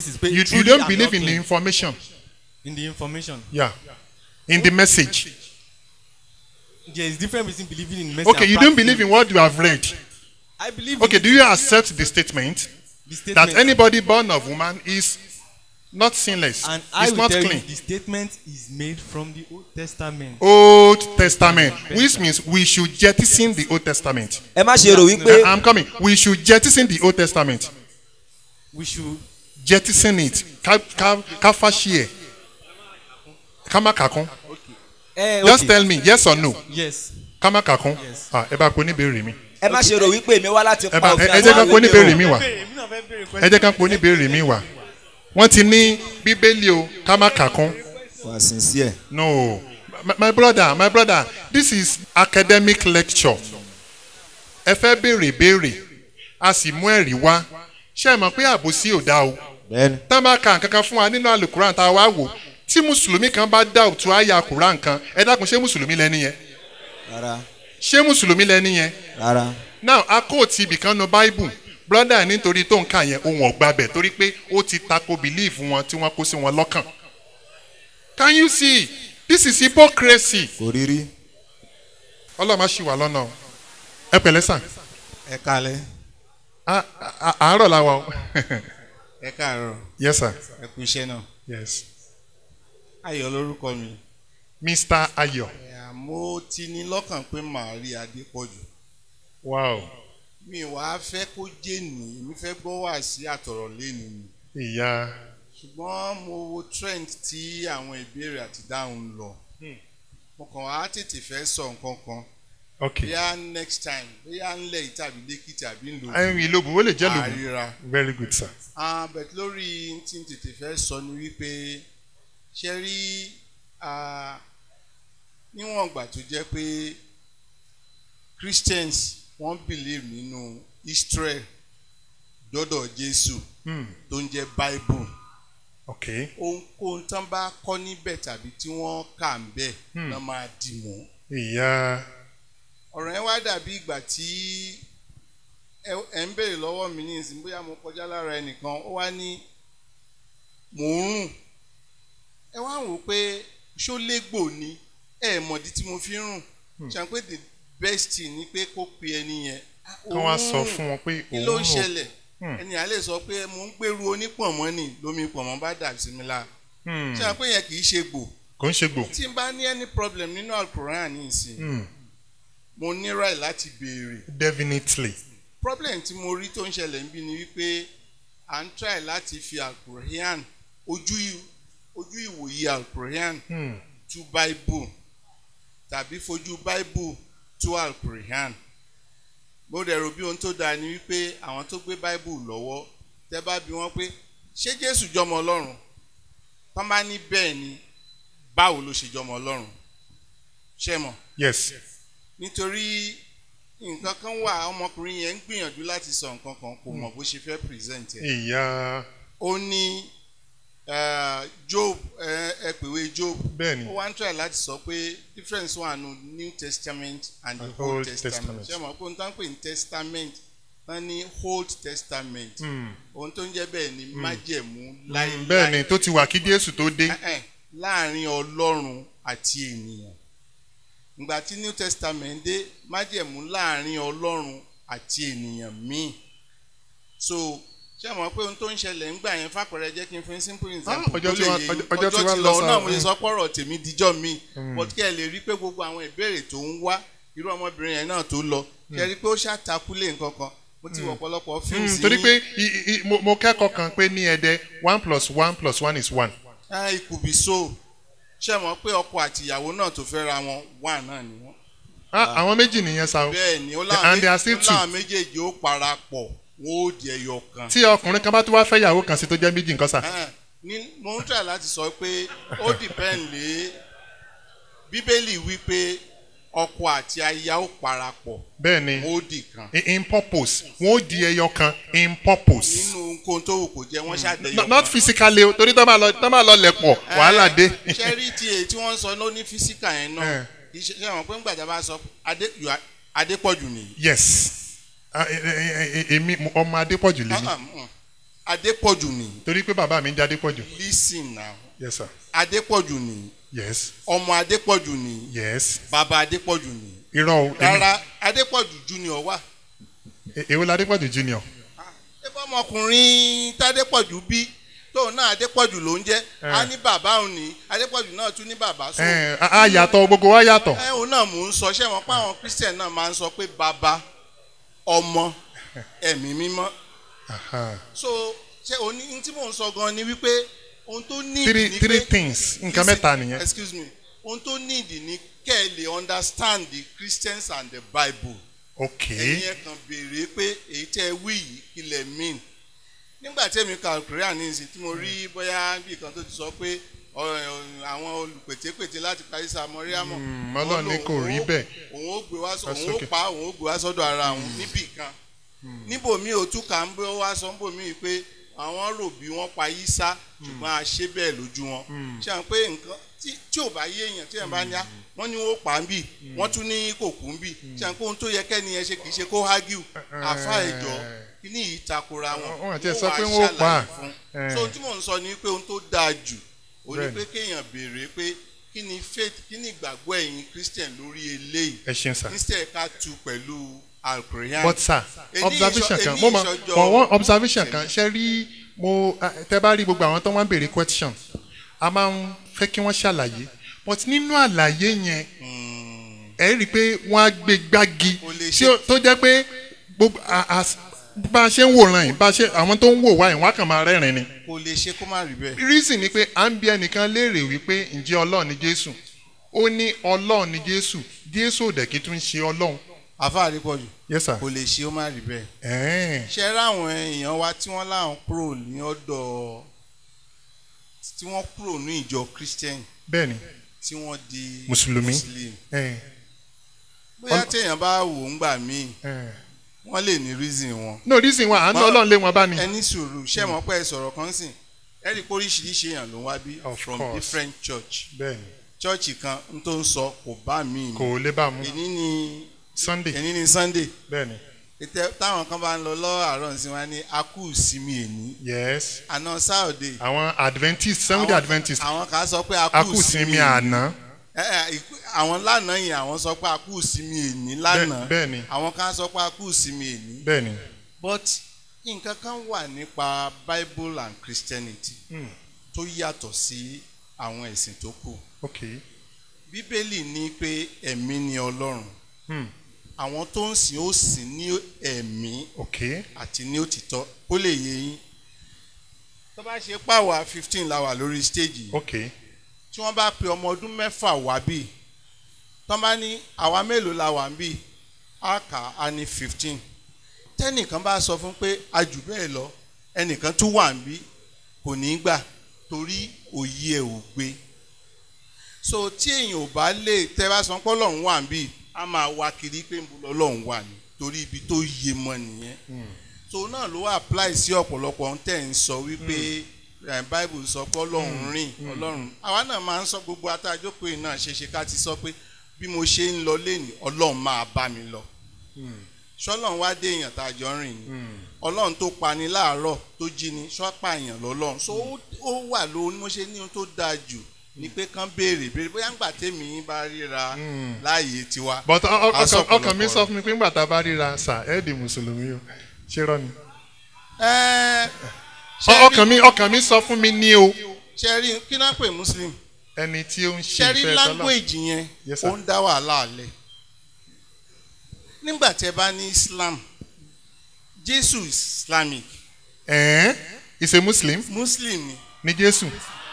is pé You, you truly don't I'm believe not in the clean. information. in the information. Yeah. In the message. There is difference between believing in message. Okay, and you don't practicing. believe in what you have read. I believe. Okay, in do you accept the statement the statement. that anybody born of woman is not sinless? and I Is will not tell clean. you the statement is made from the Old Testament. Old Testament, which means we should jettison the Old Testament. ẹ má ṣe rò wípé I'm coming. We should jettison the Old Testament. We should Jettison it. Ká ká ká fàṣì ẹ̀. Ká má kà kún. ẹ Just ok tell me yes or no. yes. Ká má kà kún. Yes. Ah, Ẹ bá pe oníbèrè mi. ẹ má ṣe rò wípé èmi wá láti Ẹ pa bá òfin ẹ jẹ́ ká àti pe oníbèrè mi ìwé wá. Ẹ jẹ́ ká pe oníbèrè mi wá. Wọ́n ti ní Bíbélì o, ká má kà kún. wà sincere. No, my, my brother, my brother, this is academic lecture. Ẹ fẹ́ béèrè béèrè, a sì mú ẹ̀rí wá. Ṣé ẹ mọ̀ pé àbòsí ò dá o? bẹ́ẹ̀ni Tá a máa ka nǹkan kan fún wa nínú àlùkùrán tá a wá wò. Tí Mùsùlùmí kan bá dá òtún àyà kùrán kan, ẹ dákun ṣé Mùsùlùmí lẹni yẹn? rárá Ṣé Mùsùlùmí lẹni yẹn? rárá Now, a kò tí ibì kan nu Bible. Brother nítorí tó ń kà yẹn ohun ọ̀gbà bẹ̀ torí pé ó ti tako belief wọn tí wọ́n kó sí wọn lọ́kàn. Can you see? This is hypocrisy. kò rí rí. ọlọ́run má ṣì wà lọ́nà o ẹ pẹ̀lẹ́ sàn ẹ kalẹ Á- á- àárọ̀ la wa o ẹ káàárọ̀ yes sir ẹ kú iṣẹ́ náà yes ayọ̀ lórúkọ mi mr ayọ̀ Ẹ̀, mo ti ní lọ́kàn pé màá rí adépọ̀jù wow mi wàá fẹ́ kó jẹ́ni èmi fẹ́ gbọ́ wá sí àtọ̀rọ̀ lẹ́nu mi ìyá ṣùgbọ́n mo wo trend tí àwọn ìbéèrè àti dáhùn ń lọ mo kàn wá tètè fẹ́ sọ nǹkan kan ok bóyá next time bóyá ńlẹ̀ yìí tàbí lẹ́kìtì àbí ńlò ẹyin ìlóbù ó lè jẹ́ lóbù àríra very good sir ah but lórí tí n tètè fẹ́ sọ ni wípé ṣe rí ah, níwọ̀n ìgbà tó jẹ́ pé Christians wọ́n believe nínú Israel dọ́dọ̀ Jésù hmm. tó ń jẹ́ Bible ok ohunkóhun tán bá kọ́ níbẹ̀ tàbí tí wọ́n kà ń bẹ̀ Hmm. náà máa dì mọ́ ìyá ọ̀rọ̀ yẹn wá dàbí ìgbà tí ẹ ẹ ń béèrè lọ́wọ́ mi ní ìsìn bóyá mo kọjá lára ẹnìkan ó wá ní mò ń rùn ẹ wá wò ó pé ṣó légbò ni ẹ mọ̀dí tí mo fi ń rùn ṣàn pé the best thing ni pé kó pe ẹni yẹn "Ah, kí wọ́n á òun sọ rùn, fún wọn pé kí ló òun ń rò ṣẹlẹ̀ Hmm. ẹni à lè sọ pé mo ń gbèrú onípọ̀nmọ́ ni lómi pọ̀nmọ́ bá dà sí mi la Hmm. ṣàn pé yẹn kì í ṣe gbò kò ń ṣe gbò tí n bá ní any problem nínú alukoran ní ìsìn Hmm. mo ní right láti béèrè definitely problem tí mo rí tó ń ṣẹlẹ̀ ń bí ni wípé à ń try láti fi alukurahan ojú i- ojú ìwòye alukurahan Hmm. tú bible tàbí fojú bible tú alukurahan mo dẹ̀ rò bí ohun tó dáa ni wípé àwọn tó gbé bible lọ́wọ́ tẹ́ bá bi wọ́n pé ṣé jésù jọmọ ọlọ́run tán bá ní bẹ́ẹ̀ ni báwo ló ṣe jọmọ ọlọ́run ṣé mọ̀ yes nítorí nǹkan kan wà ọmọkùnrin yẹn ń gbìyànjú láti sọ nǹkan kan kò mọ̀ bó ṣe fẹ́ present ẹ̀. ìyá ó ní eh, job ẹ ẹ pèwé job bẹ́ẹ̀ ni ó wá ń try láti sọ pé difference wà nù new testament and the And old Old testament Testament. ṣé mo pé n tán pè ní testament wọ́n ní old testament Hmm. ohun tó ń jẹ́ bẹ́ẹ̀ ni májẹ̀mú Hmm, láíláí bẹ́ẹ̀ ni tó ti wà kí Jésù tó dé Eh, eh, láàrin ọlọ́run àti ènìyàn ìgbà tí new testament dé májẹ̀mú láàrin ọlọ́run àti ènìyàn míì so ṣé mọ̀ pé ohun tó ń ṣẹlẹ̀ ń gbà yẹn fàpẹẹrẹ jẹ́ kí n fún simple example ọjọ́ tó tí lè wá- yé ọjọ́- yín. ọjọ́ tí ọjọ́ wá ti lọ lọ sá- náà mo lè mm. sọ pọ̀rọ̀ tèmi díjọ́ mi Mm. but kí ẹ lè rí pé gbogbo àwọn ìbéèrè tó ń wá irú ọmọbìnrin yẹn náà tó lọ kí ẹ rí pé ó ṣàtàkùlé nǹkan kan mo ti wọ̀ ọ̀pọ̀lọpọ̀ fíìmù Hmm, sí torí pé i- i- mo- mo kẹ́kọ̀ọ́ kan pé ní ẹ̀dẹ̀ one plus one plus one is one ah it could be so ṣé mọ̀ pé ọkọ àti ìyàwó náà tó fẹ́ ra wọn wà náà ni wọ́n Ah, àwọn méjì nìyẹn sa o bẹ́ẹ̀ ni ó And láwọn they are méjì- still ó two. láwọn méjèèjì ó parapọ̀ wọn ó di ẹyọ kan. tí ọkùnrin kan bá tún wá fẹ́ yàwó kan sí tó jẹ́ méjì nǹkan sà Ah, ní mo ń try láti sọ pé ó depend lé bíbélì wípé ọkọ àti aya ó parapọ̀ bẹ́ẹ̀ ni wọn ó di kan. in- in purpose wọ́n ó di ẹyọ kan in purpose nínú nǹkan tó wù kó jẹ́ wọ́n ṣàdéyọ No- kan. not physically o torí tó máa lọ tó máa lọ lẹ̀ pọ̀ wàhálà dé. ṣe rí ti èyí tí wọ́n ń sọ ló ní físíkà yẹn náà Eh. kì í ṣe ṣe àwọn pé ńgbàdá bá sọ Adé- you are- adépọ̀jù nìyí. yes Ah, eh, eh, eh, eh, èmi mo- ọmọ adépọ̀jù lèmi Ah, ah, mm. adépọ̀jù ni torí pé bàbá mi ń jáde pọ̀ jù. listen now yes sir. adépọ̀jù ni yes ọmọ adépọ̀jù ni yes. bàbá adépọ̀jù ni irọ́ o èmi- rárá adépọ̀jù junior wà e- èwo la Adépọ̀jù junior. ẹgbẹ́ ọmọkùnrin tádépọ̀jù bí tóun náà adépọ̀jù ló ń jẹ́ á ní bàbá òun ní adépọ̀jù náà tún ní bàbá so ẹ a a yàtọ̀ gbogbo wa yàtọ̀. ẹ òun náà mò ń sọ ṣé wọn pa àwọn christian náà máa ń sọ pé bàbá ọmọ ẹ̀mí mímọ́ Aha. so ṣé òní ní tí mò ń sọ gan ni wípé ohun tó ní three ìdí ni three pé things nǹkan Listen, mẹ́ta nìyẹn. excuse me ohun tó ní ìdí ni kẹ́ ẹ lè understand the christians and the bible ok ẹ̀yin ẹ̀ kàn béèrè pé èyí tẹ́ ẹ wí yìí kí lẹ̀ mean nígbà tí èmi ka korean ní ìsìn tí mo rí bóyá bí kan tó ti sọ pé ọ- ọ- àwọn olùpètèpètè láti parí sa mọ́ríámọ̀ Mm, Ọlọ́run ní kò rí bẹ́ẹ̀. òun ó gbé wá sọ That's òun ó okay. pa òun ó gbé wá sọ́dọ̀ ara òun níbì kan níbòmí ò tún kà ń bẹ́ wá sọ níbòmí pé àwọn rò bí wọ́n pa yí sá ṣùgbọ́n a ṣe bẹ́ẹ̀ lójú wọn ṣe à ń pé nǹkan tí- tí ò bá yé èèyàn tí èèyàn bá ní á wọ́n ní wọ́n pa á ń bì wọ́n tún ní kò kú ń bì ṣe à ń pé ohun tó yẹ kẹ́ni ẹ ṣe kì í ṣe kó hágìw àfa ìjọ kíní yìí takora wọn Wọ́n àti ẹ̀ sọ wá pé wọ́n ó pa á. ṣàlàyé fún. Eh. so ohun tí mò ń sọ ni pé ohun tó dáa jù ó ní Bẹ́ẹ̀ni. pé kéèyàn béèrè pé kí ni faith kí ni ìgbàgbọ́ ẹ̀yin christian lórí eléyìí ẹ ṣeun sir. instead ká tu pẹ̀lú alkorean. but sir Èyí observation ìṣọ- kan èyí mo mọ ìṣọjọ́- for one observation kan ṣe rí mo ah, tẹ bá rí gbogbo àwọn tó wọ́n béèrè question a máa ń fẹ́ kí wọ́n ṣàlàyé but nínú àlàyé yẹn ẹ rí i pé wọ́n á gbé gbági Kò lè tí ṣe- ó- tó jẹ́ pé gbogbo a- a- bá a ṣe ń wòran yìí bá a ṣe àwọn tó ń wò wá yìí wọ́n á kàn máa rẹ́rìn ni kò lè ṣe kó má rí bẹ́ẹ̀. reason ni pé à ń bi ẹnìkan léèrè wípé ǹjẹ́ ọlọ́run ni jésù ó ní ọlọ́run ni jésù jésù ò dẹ̀ kí tún ṣe ọlọ́run àfa àrípọ̀jù yes sir kò lè ṣe ó má rí bẹ́ẹ̀. ẹ̀ẹ́n ṣe ráwọn èèyàn wa tí wọ́n láwọn kúrò ní ọ̀dọ̀ tí wọ́n kúrò ní ìjọ christian bẹ́ẹ̀ ni tí wọ́n di Mùsùlùmí. muslim. ẹ̀ẹ́n bóyá Ọl- téèyàn bá wò ó ń gbà míì ẹ̀ẹ́n. wọ́n lè ní reason wọn. no reason wa à ń lọ Ma- ọlọ́run lé wọn bá ní. ẹni sùúrù ṣé mọ̀ pé ẹ sọ̀rọ̀ kan sìn ẹ rí i pé oríṣiríṣi èèyàn ló ń wá bí Of from course. different church bẹ́ẹ̀ni church kan n tó ń sọ kò bá mi mu kò lè bá a mú èní ni sunday èní ni sunday bẹ́ẹ̀ni ètè táwọn kan bá ń lọ lọ́wọ́ àárọ̀ sí wọn ní akú ìsinmi èní yes àná saturday àwọn adventist sunday àwọn- adventist àwọn kan sọ pé akú akú sinmi ìsinmi èní àná Ẹ, ẹ, ìkú- àwọn lánàá yìí àwọn sọ pé akú ìsinmi èní lánàá bẹ́ẹ̀ni àwọn kan sọ pé akú ìsinmi èní bẹ́ẹ̀ni but nǹkan kan wà nípa bible and christianity Hmm. tó yàtọ̀ sí àwọn ẹ̀sìn tó kù ok bíbélì ní pé ẹ̀mí ni ọlọ́run hmm. àwọn tó ń sìn ó sìn ní ẹ̀mí ok àti ní òtítọ́ ó lè yé yín tó bá ṣe pàwọ́ fifteen la wà lórí stage yìí ok tí wọ́n bá pe ọmọ ọdún mẹ́fà wá bí tó bá ní àwa mélòó la wà ń bí á kà á ní fifteen tẹ́nìkan bá sọ fún pé a jù bẹ́ẹ̀ lọ ẹnìkan tún wà ń bí kò ní í gbà torí òye ẹ̀ ò gbé so tí èèyàn ò bá lè tẹ́ bá sọ pé ọlọ́run wà ń bí a máa wá kiri pé ń bu ọlọ́run wà ní torí ibi tó yé mọ́ nìyẹn so náà ló apply sí ọ̀pọ̀lọpọ̀ ohun tẹ̀ ń sọ wípé eh, bible sọ pé ọlọ́run rìn ọlọ́run àwa náà máa ń sọ gbogbo atájókòó yìí náà ṣeéṣe ká ti sọ pé bí mo ṣe ń lọ lẹ́nìí ọlọ́run máa bá mi lọ ṣọlọ́run wá dé èèyàn tá a jọ ń rìn ni ọlọ́run tó pani láàárọ̀ tó jí ni ṣọ́pà èèyàn lọ́lọ́run so ó- ó wà ló ní mo ṣe ní ohun tó dáa jù ni pé kán béèrè béèrè bóyá ńgbà tèmi bá ríra láàyè tiwa but ọ- ọ- a sọ ọkàn ọkàn mi ọ̀pọ̀lọpọ̀ sọ fún mi pé ńgbà tá a bá ríra sà ẹ́ di mùsùlùmí o ṣé rọ ni. Ẹ́, Ọ- ṣe ọkàn mi ọkàn mi sọ fún mi ní o ṣe rí kí náà pè muslim ẹni tí ó ń ṣe ṣe rí ìfẹ́ tọ́lá language yẹn Yes, sir. ó ń dá wàhálà alẹ̀ nígbà tí ẹ bá ní islam jésù islamic ẹ̀ẹ́n is a muslim muslim ni ní jésù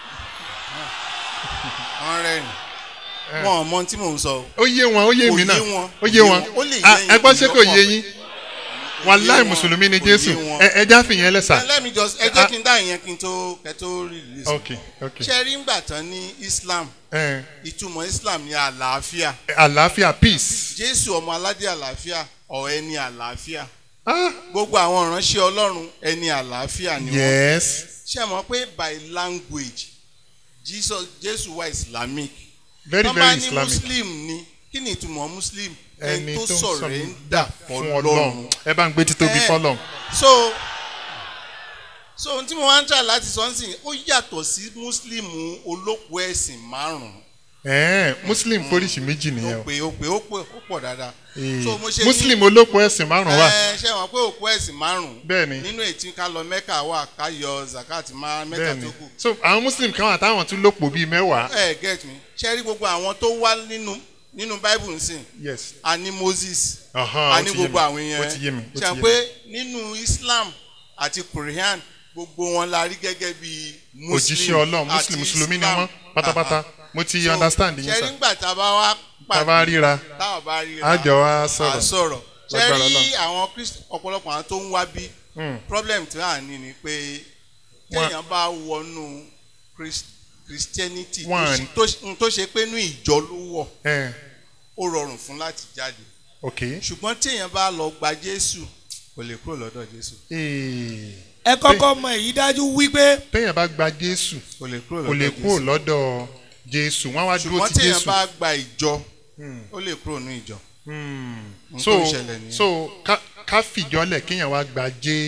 wọ́n rẹ́rìn wọn ò mọ ohun tí mò ń sọ o. ó yé wọn ó yé Kò mi yé náà wọn, ó yé wọn ó lè yé Ah, yín ẹ gbọ́ ṣé kò lọ́pọ̀. yé yín wàláì wọn, mùsùlùmí ni kò jésù yé wọn. ẹ ẹ já fìyẹn lẹ́sà. Ẹ let me just ẹ jẹ́ kí n dá ìyẹn kí n tó kẹ́ tó release. ok ok ṣe rí ńgbà tán ní islam ẹ ìtumọ̀ islam ní àlàáfíà àlàáfíà peace. jésù ọmọ aládé àlàáfíà ọ̀ ẹni àlàáfíà ah gbogbo àwọn ìránṣẹ́ ọlọ́run ẹni àlàáfíà ni wọ́n. yes ṣé ẹ mọ̀ pé by language jesus jésù wà islamic very Tán bá very ní islamic muslim ni kí ni ìtumọ̀ muslim ẹni tó ń sọ̀rẹ́ńdà fún fọlọ́run ọlọ́run ẹ bá ń gbé títóbi Eh. fọlọ́run. so so ohun tí mo wá ń tà láti sọ ń sìn ó yàtọ̀ sí mùsùlùmù olóko ẹ̀sìn márùn-ún ẹ̀ẹ́n muslim póríṣi méjì ó nìyẹn o pé ó pé ó pé ó pọ̀ dáadáa Ee, so mo ṣe ní- muslim olóko ẹ̀sìn márùn wà ẹ ṣe wọn pé òkú ẹ̀sìn márùn-ún Bẹ́ẹ̀ni. nínú ètí ká lọ mẹ́kà wà ká yọ zakat máa mẹ́ta bẹ́ẹ̀ni tó kù so àwọn muslim kan wà táwọn tún lòpọ̀ bíi mẹ́wàá ẹ get me ṣe rí gbogbo àwọn tó wá nínú nínú bible nsìn yes a ní moses Ọ̀hán, a ó ní ti yé gbogbo mi, àwọn yẹn ó ti yé mi, ó ti ṣe yé mi. pé nínú islam àti quran gbogbo wọn la rí gẹ́gẹ́ bí muslim òjíṣẹ́ ọlọ́run àti muslim mùsùlùmí ni Islam. wọ́n pátápátá Aha. mo ti So, understand yín ṣe rí sir nígbà tá a bá wá tá a bá ríra táwọn bá ríra a jọ wá à sọ̀rọ̀ sọ̀rọ̀ ṣe Lágbára rí Ọlọ́run. àwọn Christ- ọ̀pọ̀lọpọ̀ àwọn tó ń wá bí Hmm. problem tí à ń ní ni pé Wọ́n- téèyàn bá wọnú Christ- Christianity tó Wọ́n- ṣe- tó ṣe- tó ṣe pé inú ìjọ ló wọ̀ ẹ̀ ó rọrùn fún láti jáde ok ṣùgbọ́n téèyàn bá lọ gba Jésù kò lè kúrò lọ́dọ̀ Jésù Ee, ẹ kọ́kọ́ mọ èyí dájú wípé téèyàn bá gba jésù kò lè kúrò kò lè lọ́dọ̀ kúrò Jésù lọ́dọ̀ jésù wọ́n wá dúró ṣùgbọ́n ti téèyàn jésù bá gba ìjọ Hmm. ó lè kúrò ní ìjọ Hmm. Ohun so tó ń ṣẹlẹ̀ nìyẹn. so ká- ká fìjọ́lẹ̀ kéèyàn wá gba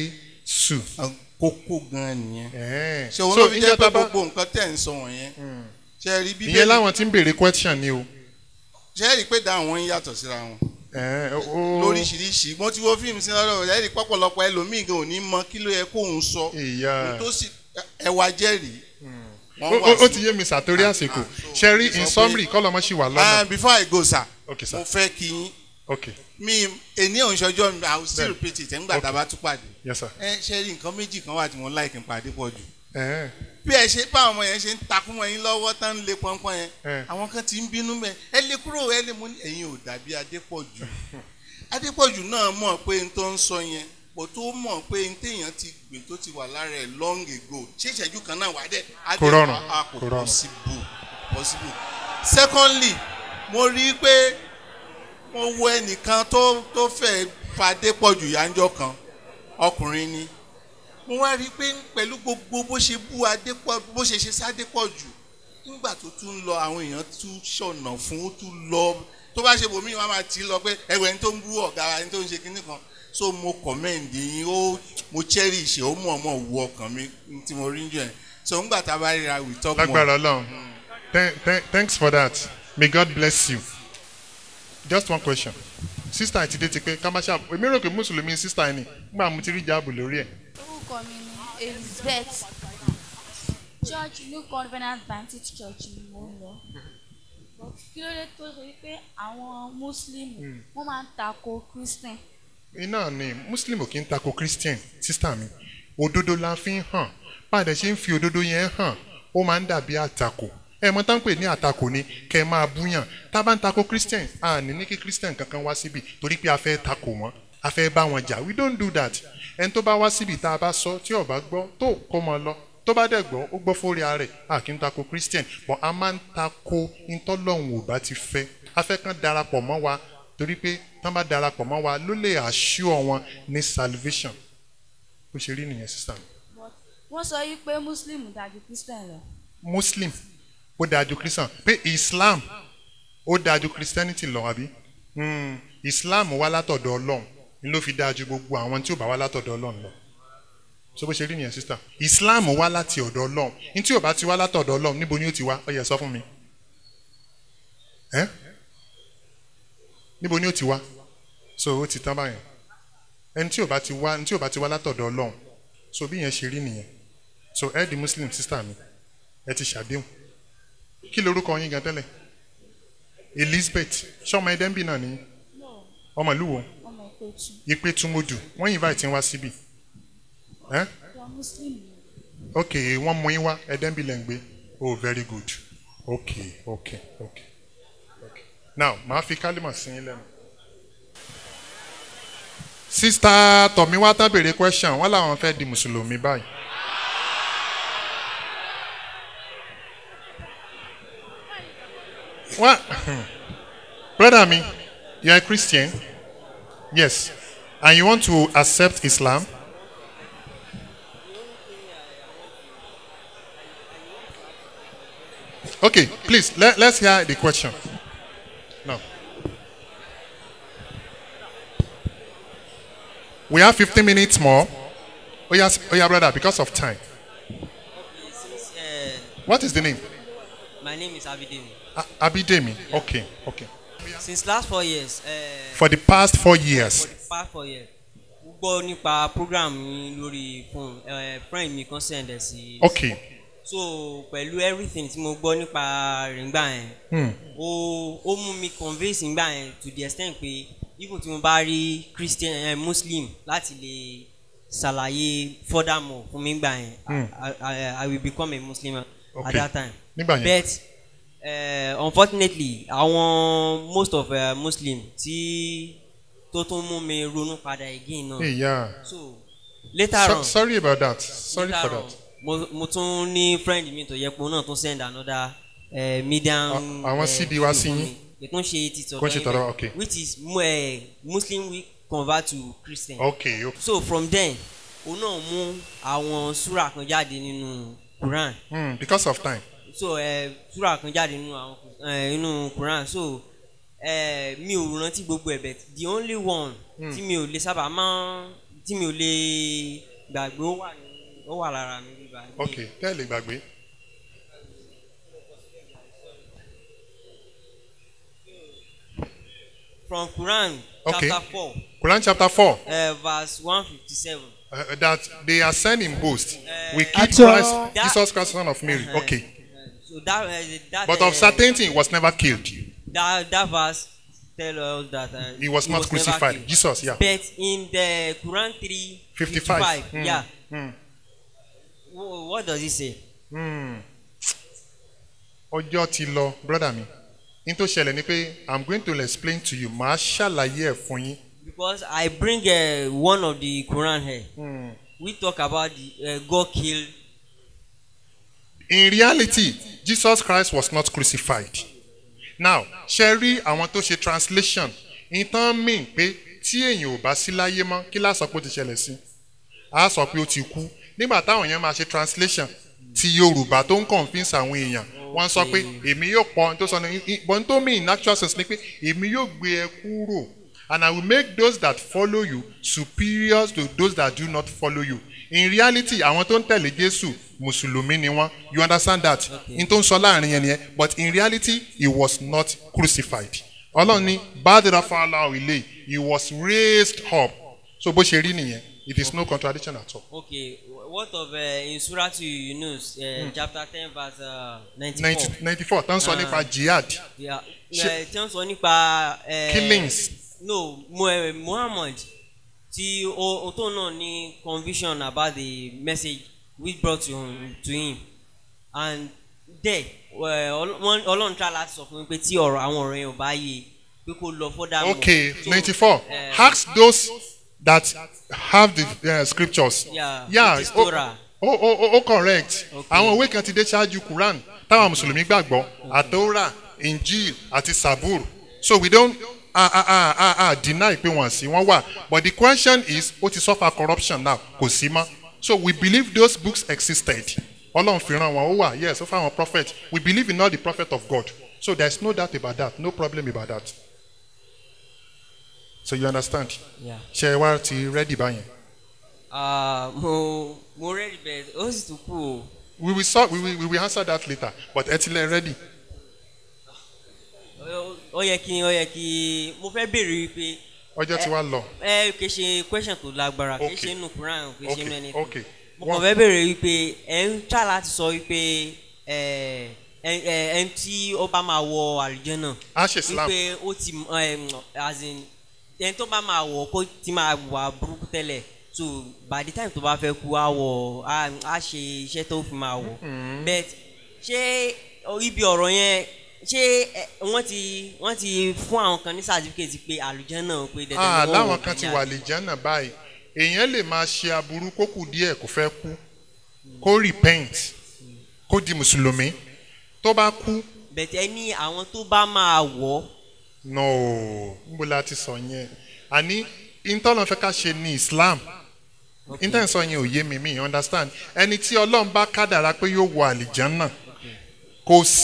jésù kókó gan nìyẹn Ẹ̀ẹ́. ṣé òun so ló fi jẹ́ ìjọ pé tá bá gbogbo nǹkan tẹ̀ ń sọ wọ̀nyẹn ṣe rí ìyẹn bíbélì láwọn tí ń béèrè question ni o ṣe rí pé dáhùn wọn yàtọ̀ síra wọn Ẹ̀ẹ́, o- lóríṣiríṣi mo ti wo fíìmù sí lọ́dọ̀ rẹ̀ rí pọ́pọ̀lọpọ̀ ẹlòmíì gan ò ní mọ kí ló yẹ kóun sọ ìyá tó sì ẹwà jẹ́rìí ó wọ́n ó- ó wà ti sí. yé mi sàtórí àsìkò ah, so, ṣe rí sọ in pé- summary kọ́lọ́mọ́ sì wà Ah, lọ́nà before I go sir ok sir mo fẹ́ kí yín ok mi èní òǹṣọjọ́ mi I will still Bẹ́ẹ̀. repeat it nígbà tá a bá tún pàdé yes sir ẹ ṣe rí nǹkan méjì kan wà tí mo like ń pàdé pọ̀ jù Ẹ̀ẹ́. bí ẹ ṣe bá àwọn yẹn ṣe ń takún wọn yín lọ́wọ́ tán ń lé pọ́npọ́n yẹn Eh. àwọn kan ti ń bínú mẹ́ ẹ lè kúrò ẹ lè mú ní ẹ̀yin ò dàbí Adépọ̀jù Adépọ̀jù náà mọ̀ pé n tó ń sọ yẹn bò tó mọ̀ pé n téèyàn ti gbìn tó ti wà lára ẹ̀ long ago ṣé ìṣẹ́jú kan náà wà dẹ̀ á Kò dẹ̀ rọrùn, wá- á kò kò rọrùn. possible possible secondly mo rí i pé mo wo ẹnìkan tó tó fẹ́ fa Adépọ̀jù yánjọ́ kan ọkùnrin ni mo wá rí i pé pẹ̀lú gbogbo bó ṣe bú adépọ̀ bó ṣe ṣe sádépọ̀jù nígbà tó tún lọ àwọn èèyàn tún ṣọ̀nà fún ó tún lọ tó bá ṣe bòmíì wọn á máa tì í lọ pé ẹwẹ́ ẹni tó ń bú ọ̀gá wa ẹni tó ń ṣe kinní kan so mo commend yín ó mo cherish ó mọ̀ mọ̀ wu ọkàn mi tí mo rí ń jọ yẹn so ńgbà tá a bá ríra we talk more. lágbára ọlọ́run Thank- thank- thanks for that may God bless you just one question sister àti dé ti pé ká má ṣe àbò èmi rò pé mùsùlùmí sister ni nígbà mo ti rí jáàbù lórí ẹ̀ orúkọ mi ni elizabeth church new covenant baptist church ni mo ń lọ But kí ló dé tó ṣe wípé àwọn muslim wọ́n máa ń tako christian iná ni muslim ò kí ń tako christian sister mi òdodo la fi ń hàn báyìí ṣe ń fi òdodo yẹn hàn ó máa ń dàbí àtakò ẹ mọ tá ń pè ní àtakò ni kẹ ẹ máa búyàn tá a bá ń tako christian a ní ní kí christian kankan wá síbi torí pé a fẹ́ tako wọn a fẹ́ bá wọn jà we don't do that ẹni tó bá wá síbi tá a bá sọ tí ó bá gbọ́ tó kó mọ lọ tó bá dẹ̀ gbọ́ ó gbọ́ fórí ara rẹ̀ a kì í tako christian but a máa ń tako ntọ́lọ́hún ò bá ti fẹ́ a fẹ́ kàn darapọ̀ mọ́ wa torí pé tán bá darapọ̀ mọ́ wa ló lè assure wọn ní salvation bó ṣe rí nìyẹn sísá mi. but wọ́n sọ wípé muslim dájú christian lọ muslim ó dáa ju christian pé islam ó dáa ju christianity lọ àbí Hmm, islam wá látọ̀dọ̀ ọlọ́run ni ló fi dáa ju gbogbo àwọn tí ò bá wá látọ̀dọ̀ ọlọ́run lọ so bó ṣe rí nìyẹn sísá islam wá láti ọ̀dọ̀ ọlọ́run ní tí ò bá ti wá látọ̀dọ̀ ọlọ́run níbo ni ó ti wá ó yẹ sọ fún mi ẹ́ níbo ni ó ti wá so ó ti tán báyẹn ẹni tí ò bá ti wá ẹni tí ò bá ti wá látọ̀dọ̀ ọlọ́run so bí yẹn ṣe rí nìyẹn so ẹ di muslim sister mi ẹ ti ṣàdéhùn kí lorúkọ yín gan tẹ́lẹ̀ elizabeth ṣọmọ ẹdẹ́nbì náà ni ọmọ ìlú wo ọmọ ìpẹ̀tù ipe túmọ̀dù wọ́n invite yín wá síbi ẹ́ wọ́n muslim ni ok wọ́n mú yín wá ẹdẹ́nbì lẹ́ ń gbé oh very good ok ok ok ok now màá fi kálímọ̀ sí yín lẹ́nu. sista tọ̀míwá tán béèrè question wọ́n làwọn fẹ́ di mùsùlùmí báyìí. What? Brother me, you are a Christian? Yes. And you want to accept Islam? Okay, please, let, let's hear the question. No. We have 15 minutes more. Oh yeah, oh yeah, brother, because of time. Since, uh, What is the name? my name is Abidemi. A- Abidemi. Okay, okay. Since last four years, uh, For the past four for years. the past four years, mo gbọ́ nípa program yín lórí phone. Uh, friend mi kan send ẹ̀ sí. Okay. So pẹ̀lú everything tí mo gbọ́ nípa rẹ̀ ńgbà yẹn, Hmm. ó ó mú mi convince ńgbà yẹn to the extent pé even tí mo bá rí Christian uh, Muslim láti lè ṣàlàyé furthermore fún mi ńgbà yẹn, Hmm. I, I, I will become a Muslim at Okay. that time. Nígbà yẹn. but uh, unfortunately àwọn most of uh, muslim tí tó tún mú mi ronú padà again náà Hey, yeah. so later So, on sorry about that. Sorry later for on that. mo mo tún ní friend mi tó yẹ pé òun náà tún send another uh, medium A- àwọn CD wá sí yín? ètò ń ṣe ti Kò ń ṣe tọ̀dọ̀ tọ̀dọ̀, yín okay. bẹ́ẹ̀, which is uh, muslim we convert to christian Okay, okay. so from then òun náà mú àwọn súrà kan jáde nínú quran Hmm, because of time. so ẹ súrà kan jáde nínú àwọn ẹ inú quran so ẹ mi ò rántí gbogbo ẹ but the only one tí mi ò lè sábà máa tí mi ò lè gbàgbé ó wà ní ó wà lára mi bíbá Okay, tẹ́lẹ̀ gbàgbé. from quran Okay. chapter four Quran chapter 4. uh, verse one fifty seven Uh, that they are sending boast. We keep Acho. Christ, That- Jesus Christ, son of Mary. Okay. so that uh, that But uh, of certainty, he was never killed. that that verse tell us that uh, He was not never crucified. killed. Jesus, yeah. but in the quran three 55. Mm. yeah Hmm. Wh- what does it say. Hmm. Ọjọ́ ti lọ, brother mi. Ní tó ṣẹlẹ̀ ni pé I'm going to explain to you. Màá ṣàlàyé ẹ̀ fún yín. because I bring uh, one of the Quran here. Hmm. We talk about the uh, God killed. In reality, Jesus Christ was not crucified. Now, ṣe rí àwọn tó ṣe translation. Ìtàn mean pé tí èèyàn ò bá sí láyé mọ́, kí láà sọ pé ó ti ṣẹlẹ̀ sí? A sọ pé ó ti kú. Nígbà táwọn èèyàn máa ṣe translation ti Yorùbá tó ń convince àwọn èèyàn, wọ́n sọ pé èmi yóò pọ̀ ohun tó sọ ní ìbọn tó mean in actual sense ni pé èmi yóò gbé ẹ kúrò and I will make those that follow you superior to those that do not follow you. In reality, àwọn tó ń tẹ̀lé Jésù Mùsùlùmí ni wọ́n. You understand that? In tó ń sọ láàrin yẹn nìyẹn. But in reality, he was not crucified. Ọlọ́run ní Bádìrá Fáláwì ilé he was raised up. So bó ṣe rí nìyẹn. It is no contradiction at all. Okay, wh- what of uh, in Surah to Yunus, uh, chapter ten verse uh, ninety-four. ninety ninety four tán sọ Ah. nípa jihad Yeah. Ṣé- Uh, tí wọ́n sọ nípa. Uh, killings No, Mu- uh, Muhammad tí o o tó náà ní conviction about the message which brought to him, to him and there uh, Ọl- wọ́n- Ọlọ́run tra láti sọ fún mi pé tí ọ̀rọ̀ àwọn ọ̀rọ̀ yẹn ò bá yé pé kó lọ further more. okay So, ninety four uh, ask those that have the uh, scriptures Yeah, yeah it is o Torah. o o o correct Okay. àwọn òwe kan ti dé ṣáájú Quran táwọn mùsùlùmí gbàgbọ́ àtọ́ra Injil àti Sabur so we don't ah ah ah ah ah deny pé wọ́n sí wọ́n wà but the question is ó ti suffer corruption now kò sí mọ́ so we believe those books existed ọlọ́run fi ràn wọ́n ó wà yes ó fáwọn prophet we believe in all the prophet of God so there is no doubt about that no problem about that so you understand Yeah. ṣe wá ti ready báyẹn Ah, mo mo ready bẹ́ẹ̀ ó sì tún kú o. we will solve we will we will answer that later but ẹ ti lẹ ready Ó- ó yẹ kí ó yẹ kí mo fẹ́ béèrè wípé ọjọ́ ti wá lọ ẹ kì í ṣe question tó lágbára kì í Okay. ṣe inú Quran kì í ṣe inú okay ẹni okay mo kàn fẹ́ béèrè wípé ẹ ń tà láti sọ wípé ẹ ẹ ẹ ẹni tí ó bá máa wọ àlùjọ náà a ṣe Islam wípé ó ti ẹ as in ẹni tó bá máa wọ kó ti máa wà burúkú tẹ́lẹ̀ so by the time tó bá fẹ́ kú á wọ á á ṣe iṣẹ́ tó fi máa wọ but ṣé ọ, ibi ọ̀rọ̀ yẹn ṣé ẹ, wọ́n ti wọ́n ti fún àwọn kan ní certificate pé àlùjọ náà pé dandan ah ni wọ́n láwọn wọ̀ kan ti kọjá. wà lè jẹ́nà báyìí èèyàn lè máa ṣe aburú kó kù díẹ̀ kó fẹ́ kú kó repent kó di mùsùlùmí tó bá kú bẹ̀tẹ̀ ní àwọn tó bá máa wọ̀ no níbo la ti sọ yẹn àní ìtọ́nà fẹ́ ká ṣe ní Islam ìtàn sọ yẹn ò yé mi mi understand ẹni tí Ọlọ́run bá kádàrá pé yóò wọ àlìjánná kò sí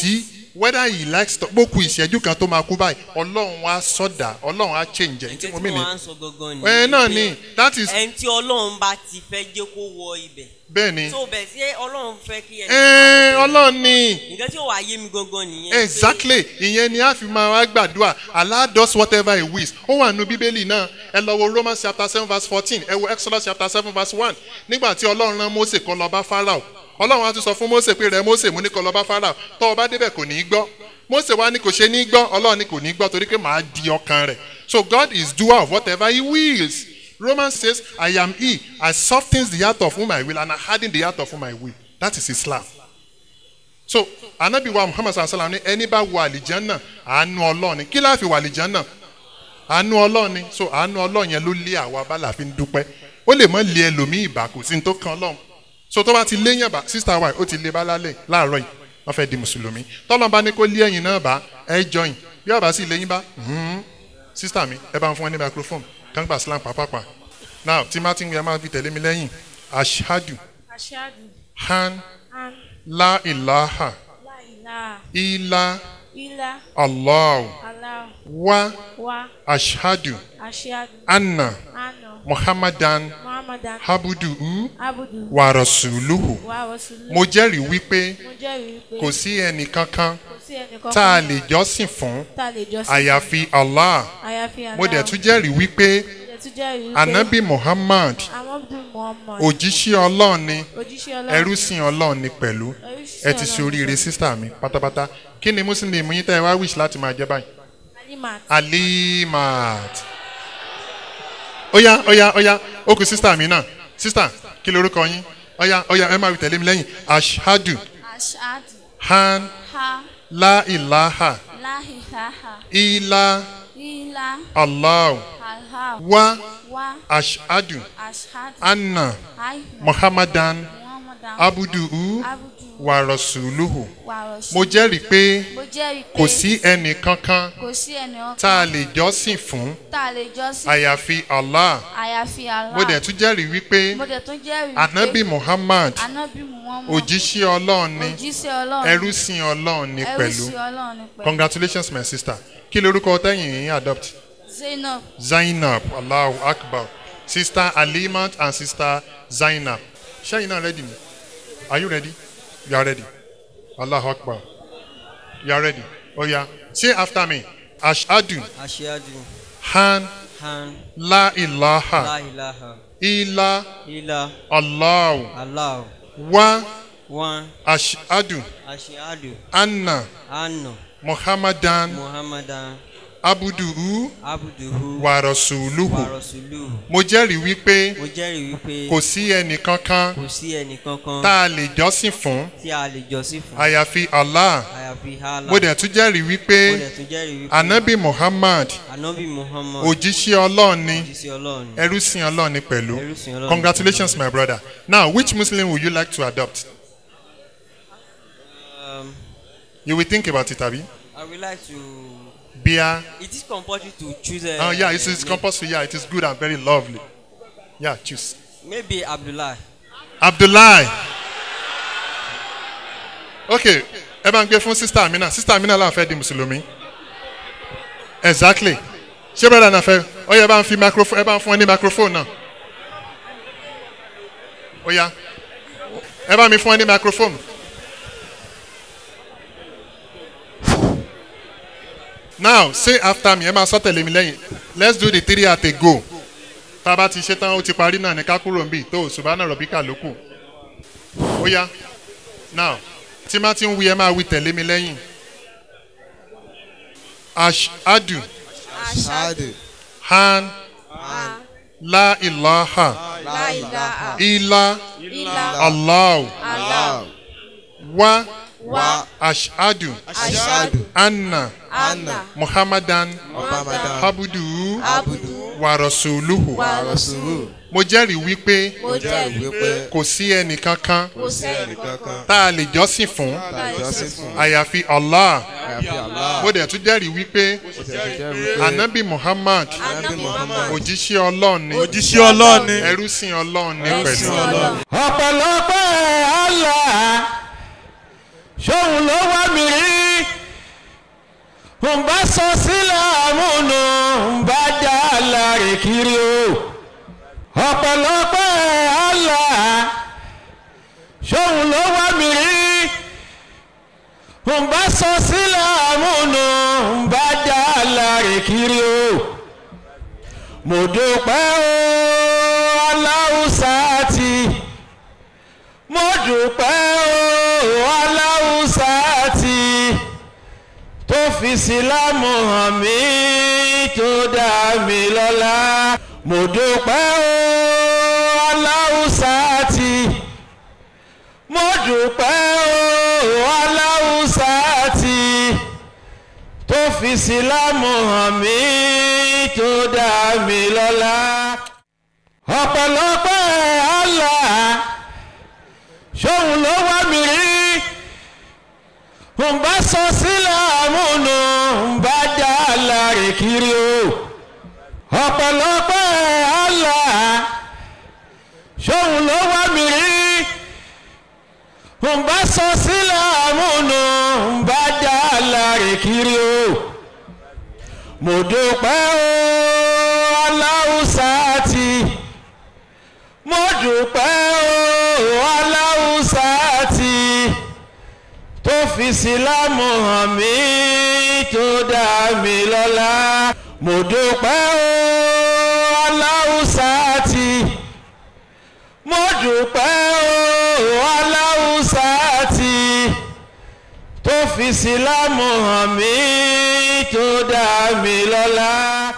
whether he likes to gbókù ìṣẹ́jú kan tó máa kú báyìí ọlọ́run á sọ̀dà ọlọ́run á change ẹ̀ tí nǹkan mo tí mí ni wọ́n á ń sọ gangan ẹ náà pé ni that is ẹni tí ọlọ́run bá ti fẹ́ jẹ́ kó wọ ibẹ̀ bẹ́ẹ̀ ni tó bẹ̀ sí ọlọ́run fẹ́ kí ẹni ẹ ọlọ́run ni nǹkan tí ó wà yé mi gangan nìyẹn pé exactly ìyẹn ni a fi máa wá gbàdúrà allah does whatever he wills ó wà nínú bíbélì náà ẹ lọ wo romans chapter seven verse fourteen ẹ wo exodus chapter seven verse one nígbà tí ọlọ́run rán mose kó lọ bá pharaoh ọlọ́run á tún sọ fún mose pé rẹ mose mú ní kó lọ bá pharaoh tó o bá débẹ̀ kò ní í gbọ́ mose wa ni kò ṣe ní í gbọ́ ọlọ́run ni kò ní í gbọ́ torí pé màá di ọkàn rẹ̀ so god is doer of whatever he wills romans says i am he i softens the heart of whom i will and i harden the heart of whom i will that is islam so anabi wa muhammad sallallahu alaihi wa sallam ni ẹni bá wọ àlìjánná àánú ọlọ́ọ̀ni kí láàfin wọ àlìjánná àánú ọlọ́ọ̀ni so àánú ọlọ́ọ̀ni yẹn ló lé àwa bálà fi ń dúpẹ́ ó lè mọ́ lé ẹlòmíì ìbá kò sí ní tó kan ọlọ́run so tó bá ti lé yàn bá sista wa ó ti lé bá lálẹ́ láàárọ̀ yìí wọ́n fẹ́ di mùsùlùmí tọ́lọ́n bá ní kó lé ẹ̀yìn náà bá ẹ jọyìn bí ọba sì léyìn bá mhm. sista mi ẹ bá ń fún ẹ ní microphone kàn gbà slam pàápàá now tí má ti ń wí ẹ máa fi tẹ̀lé mi lẹ́yìn ashadu Aṣáájú, han An, la ilaha Láìlá, ila Ilá, allah Alá, wa Wá, ashadu Aṣáájú, anna Àná, muhammadan Muhammadan, habudu Abudu, wa rasuluhu Wá Rasulu. mo jẹ́rìí wípé Mo jẹ́rìí pé kò sí ẹnì kankan kò sí ẹnìkan tá a lè jọ́sìn fún tá a lè jọ sí. àyàfi allah Àyàfi Àlá. mo dẹ̀ tún jẹ́rìí wípé Mo dẹ̀ tún jẹ́rìí pé anabi muhammad Amadu Muhammad, òjíṣẹ́ ọlọ́run ni òjíṣẹ́ Ọlọ́run, ẹrúsìn ọlọ́run ni pẹ̀lú ẹrúsìn ẹ ti ṣe Ọlọ́run, oríire sísá mi pátápátá kí ni muslim yín tẹ́ ẹ wá wish láti máa jẹ́ báyìí. Alimat, alimat oya oya oya ó kù sísítà mi náà sísítà kí lorúkọ yín oya oya ẹ máa wí tẹ̀lé mi lẹ́yìn ashadu Ashadu. han Ha. la ilaha La ilaha. ila Ila. allah Allah. wa Wa. ashadu Ashadu. anna Ai. muhammadan Muhammadan. abuduhu Abudu. wa rasuluhu Wa Rasul. mo jẹ́rìí pé Mo jẹ́rìí pé kò sí ẹnì kankan kò sí ẹni ọkàn tá a lè jọ́sìn fún tá a lè jọ́sìn àyàfi allah àyàfi Allah. mo dẹ̀ tún jẹ́rìí wípé Mo dẹ̀ tún jẹ́rìí anabi muhammad Anabi Muhammad. òjíṣẹ́ ọlọ́run ni Òjíṣẹ́ Ọlọ́run. ẹrúsìn ọlọ́run ni pẹ̀lú Ẹrúsìn Ọlọ́run ni pẹ̀lú. congratulations my sister kí lorúkọ tẹ́yìn yín adopt Zainab. zainab allahu akbar sister alimat and sister zainab ṣẹ́yìn náà ready ni are you ready you are ready allahu akbar you are ready oya say after me ashadu aṣáájú han han la ilaha láìláha ila ilá allahu aláwọ̀ wa wọn ashadu aṣáájú anna àná muhammadan muhammadan abuduhu abuduhu wa rasuluhu warasulu mo jẹ́rìí wípé mo jẹ́rìí wípé kò sí ẹnì kankan kò sí ẹnì kankan tá a lè jọ́sìn fún tí a lè jọ́sìn fún àyàfi allah àyàfi Allah mo dẹ̀ tún jẹ́rìí wípé mo dẹ̀ tún jẹ́rìí wípé anabi muhammad anabi muhammad òjíṣẹ́ ọlọ́run ni òjíṣẹ́ ọlọ́run ni ẹrúsìn ọlọ́run ni pẹ̀lú ẹrúsìn ọlọ́run congratulations my brother now which muslim would you like to adopt um, you will think about it abi I would like to bia it is compulsory to choose a oh yeah it is compulsory yeah it is good and very lovely yeah choose maybe abdullah abdullahi okay ẹ bá ń gbé fún sista amina sista amina là ń fẹ́ di mùsùlùmí exactly ṣé brother náà fẹ́ ó yẹ ẹ bá ń fi microphone ẹ bá ń fún ẹ ní microphone náà ó yá ẹ bá mi fún ẹ ní microphone. now say after me ẹ máa sọ tẹ̀lé mi lẹ́yìn let's do the three at a go tá a bá ti ṣe tán ó ti parí náà ní ká kúrò níbí tó ṣùgbọ́n rọ̀bíkà ló kù ó yá now tí má ti ń wí ẹ máa wí tẹ̀lé mi lẹ́yìn ashadu Ashadu. han la ilaha La ilaha illa illa allah Allah. wa Wa ashadu Ashadu. anna Anna. muhammadan Muhammadan. habudu Abudu. wa rasuluhu Wa Rasulu. mo jẹ́rìí wípé Mo jẹ́rìí pé kò sí ẹnì kankan kò sẹ́yìn kankan Kankan. tá a lè jọ́sìn fún Jọ́sìn fún. àyàfi allah Àyàfi Allah. mo dẹ̀ tún jẹ́rìí wípé Ó ti jẹ́ wípé anabi muhammad Ànábì Muhammad. òjíṣẹ́ ọlọ́run ni òjíṣẹ́ ọlọ́run ni ẹrúsìn ọlọ́run ni Ẹrúsìn pẹ̀lú Ọlọ́run. ọ̀pọ̀lọpọ̀ àlà ṣóun ló wá mi rí ń bá sọ síláàmù nù ń bá dá láre kiri o ọ̀pọ̀lọpọ̀ Allah ṣóun ló wá mi rí ń bá sọ síláàmù nù ń bá dá láre kiri o mo dúpẹ́ o aláwùsá ti mo dúpẹ́ o aláwùsá ti tó fi sílámù hàn mí tó dá mi lọ́lá mo dúpẹ́ o aláwùsá ti mo dúpẹ́ o aláwùsá ti tó fi sílámù hàn mí tó dá mi lọ́lá ọ̀pọ̀lọpọ̀ Allah ṣóun ló wá mi rí ń bá sọ síláàmù nù ń bá dá láre kiri o ọ̀pọ̀lọpọ̀ Allah ṣóun ló wá mi rí ń bá sọ síláàmù nù ń bá dá láre kiri o mo dúpẹ́ o aláwùsá ti mo dúpẹ́ o aláwùsá ti tó fi sílámù hàn mí tó dá mi lọ́lá mo dúpẹ́ o aláwùsá ti mo dúpẹ́ o aláwùsá ti tó fi sílámù hàn mí tó dá mi lọ́lá.